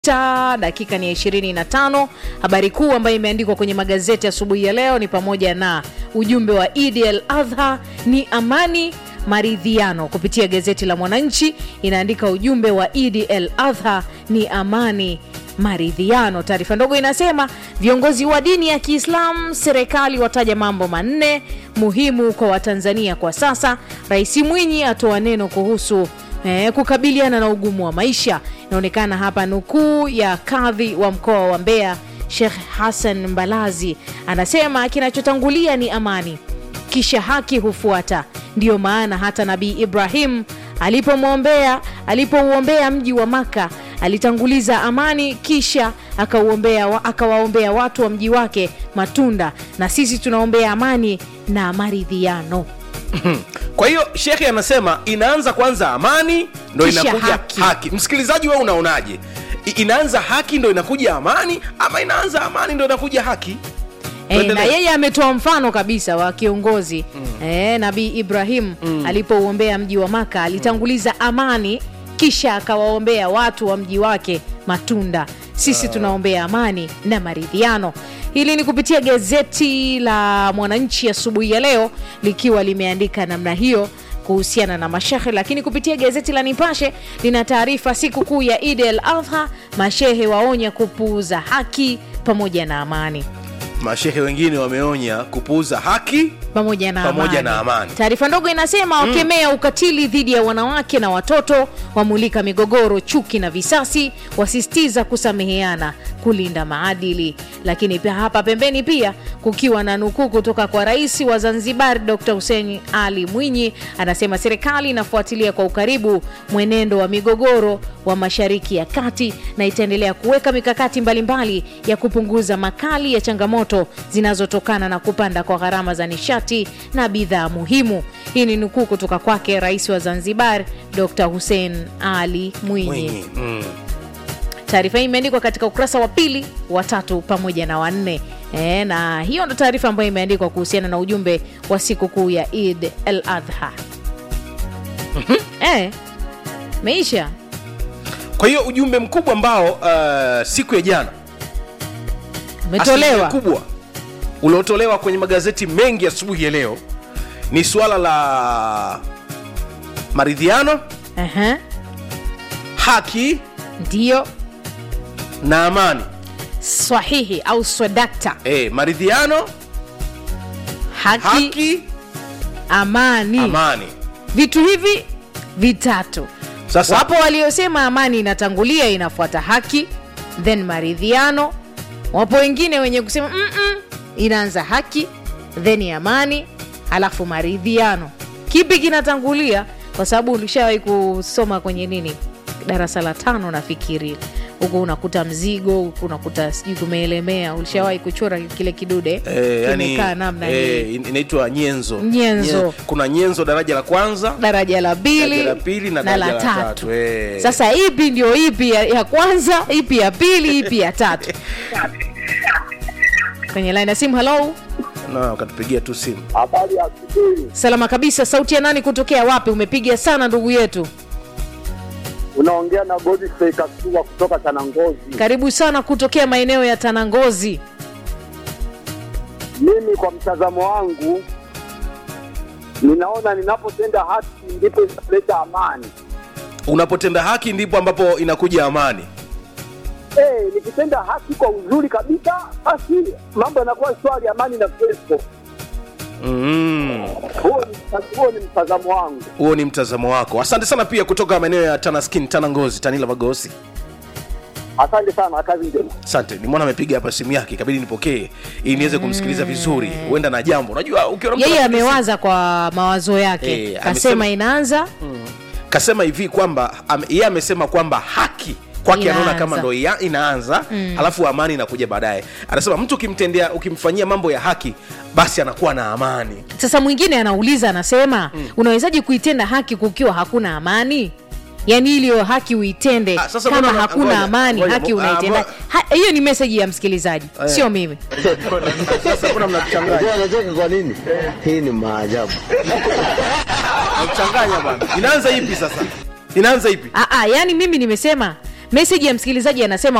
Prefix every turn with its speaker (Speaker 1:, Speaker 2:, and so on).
Speaker 1: Ta, dakika ni ya 25. Habari kuu ambayo imeandikwa kwenye magazeti asubuhi ya leo ni pamoja na ujumbe wa Eid el Adha ni amani maridhiano. Kupitia gazeti la Mwananchi inaandika ujumbe wa Eid el Adha ni amani maridhiano. Taarifa ndogo inasema viongozi wa dini ya Kiislamu serikali wataja mambo manne muhimu kwa Watanzania kwa sasa. Rais Mwinyi atoa neno kuhusu eh, kukabiliana na ugumu wa maisha. Inaonekana hapa nukuu ya kadhi wa mkoa wa Mbeya Sheikh Hassan Mbalazi anasema kinachotangulia ni amani, kisha haki hufuata. Ndiyo maana hata Nabii Ibrahim alipomwombea alipouombea mji wa Maka alitanguliza amani, kisha akauombea akawaombea watu wa mji wake matunda, na sisi tunaombea amani na maridhiano.
Speaker 2: kwa hiyo shekhe anasema inaanza kwanza amani ndo
Speaker 1: Kisha
Speaker 2: inakuja
Speaker 1: haki.
Speaker 2: haki, msikilizaji wewe unaonaje I- inaanza haki ndo inakuja amani ama inaanza amani ndo inakuja haki
Speaker 1: E, na
Speaker 2: Tuendelee.
Speaker 1: yeye ametoa mfano kabisa wa kiongozi mm. e, Nabii Ibrahim mm. alipouombea mji wa Maka alitanguliza amani, kisha akawaombea watu wa mji wake matunda. Sisi tunaombea amani na maridhiano. Hili ni kupitia gazeti la Mwananchi asubuhi ya, leo likiwa limeandika namna hiyo kuhusiana na mashehe, lakini kupitia gazeti la Nipashe lina taarifa siku kuu ya Eid el Adha, mashehe waonya kupuuza haki pamoja na amani
Speaker 2: mashehe wengine wameonya kupuuza haki
Speaker 1: pamoja na
Speaker 2: Pamoja
Speaker 1: amani.
Speaker 2: na amani.
Speaker 1: Taarifa ndogo inasema wakemea ukatili dhidi ya wanawake na watoto, wamulika migogoro, chuki na visasi, wasisitiza kusameheana, kulinda maadili. Lakini pia hapa pembeni pia kukiwa na nukuu kutoka kwa Rais wa Zanzibar Dr. Hussein Ali Mwinyi, anasema serikali inafuatilia kwa ukaribu mwenendo wa migogoro wa Mashariki ya Kati na itaendelea kuweka mikakati mbalimbali ya kupunguza makali ya changamoto zinazotokana na kupanda kwa gharama za nishati na bidhaa muhimu. Hii ni nukuu kutoka kwake Rais wa Zanzibar Dr. Hussein Ali Mwinyi.
Speaker 2: Mwinyi. Mm.
Speaker 1: Taarifa hii imeandikwa katika ukurasa wa pili, wa tatu pamoja na wanne. E, na hiyo ndo taarifa ambayo imeandikwa kuhusiana na ujumbe wa sikukuu ya Eid el Adha. e, meisha
Speaker 2: kwa hiyo ujumbe mkubwa ambao uh, siku ya jana asilimia
Speaker 1: umetolewa
Speaker 2: kubwa uliotolewa kwenye magazeti mengi asubuhi ya leo ni suala la maridhiano
Speaker 1: Aha,
Speaker 2: haki
Speaker 1: ndiyo
Speaker 2: na amani
Speaker 1: sahihi au swadakta
Speaker 2: e, maridhiano
Speaker 1: haki,
Speaker 2: haki
Speaker 1: amani.
Speaker 2: amani
Speaker 1: vitu hivi vitatu
Speaker 2: sasa
Speaker 1: wapo waliosema amani inatangulia inafuata haki then maridhiano wapo wengine wenye kusema "Mm-mm, inaanza haki then amani alafu maridhiano kipi kinatangulia kwa sababu ulishawahi kusoma kwenye nini darasa la tano nafikiri huku unakuta mzigo huku unakuta sijui kumeelemea ulishawahi kuchora kile kidude
Speaker 2: Eh, yani,
Speaker 1: kimekaa namna
Speaker 2: eh,
Speaker 1: hii
Speaker 2: in- inaitwa nyenzo
Speaker 1: Nyenzo.
Speaker 2: Nye- kuna nyenzo daraja la kwanza
Speaker 1: daraja la pili
Speaker 2: daraja la pili na,
Speaker 1: na
Speaker 2: daraja
Speaker 1: la
Speaker 2: la
Speaker 1: tatu
Speaker 2: tatu eh.
Speaker 1: sasa ipi ndio ipi ya, ya kwanza ipi ya pili ipi ya tatu kwenye line ya simu halo
Speaker 2: na ukatupigia tu simu
Speaker 3: Habari ya asubuhi.
Speaker 1: salama kabisa sauti ya nani kutokea wapi umepiga sana ndugu yetu
Speaker 3: Unaongea na Godfrey Kasuwa kutoka Tanangozi.
Speaker 1: karibu sana kutokea maeneo ya tanangozi
Speaker 3: Mimi kwa mtazamo wangu ninaona ninapotenda haki ndipo inaleta amani.
Speaker 2: unapotenda haki ndipo ambapo inakuja amani
Speaker 3: Eh, nikitenda haki kwa uzuri kabisa, basi mambo yanakuwa shwari, amani na kuwepo.
Speaker 2: Mm.
Speaker 3: Huo ni huo ni mtazamo wangu.
Speaker 2: huo ni mtazamo wako asante sana pia kutoka maeneo ya tanaskin tana ngozi tanila magosi
Speaker 3: Asante sana, kazi njema.
Speaker 2: asante nimwona amepiga hapa simu yake ikabidi nipokee ili niweze kumsikiliza vizuri huenda na jambo unajua ukiona mtu
Speaker 1: yeye
Speaker 2: anapiga simu-
Speaker 1: amewaza kwa mawazo yake
Speaker 2: Eh,
Speaker 1: kasema
Speaker 2: amesema-
Speaker 1: inaanza
Speaker 2: kasema hivi kwamba am, yeye amesema kwamba haki kwake anaona
Speaker 1: Inaanza.
Speaker 2: kama ndo ya- inaanza mm. alafu amani inakuja baadaye anasema mtu ukimtendea ukimfanyia mambo ya haki basi anakuwa na amani
Speaker 1: sasa mwingine anauliza anasema unawezaje kuitenda haki kukiwa hakuna amani yaani iliyo haki uitende
Speaker 2: Ah, sasa
Speaker 1: kama
Speaker 2: mbona-
Speaker 1: hakuna
Speaker 2: ngoja,
Speaker 1: amani
Speaker 2: ngoja,
Speaker 1: haki
Speaker 2: mo- ah,
Speaker 1: unaitenda
Speaker 2: mo-
Speaker 1: Ha- hiyo ni meseji ya msikilizaji sio mimi
Speaker 2: sasa kuna mnachanganya
Speaker 4: Unajua anacheka kwa nini? Hii ni maajabu.
Speaker 2: mnachanganya bana inaanza ipi sasa inaanza ipi
Speaker 1: Aa, yani mimi nimesema meseji ya msikilizaji anasema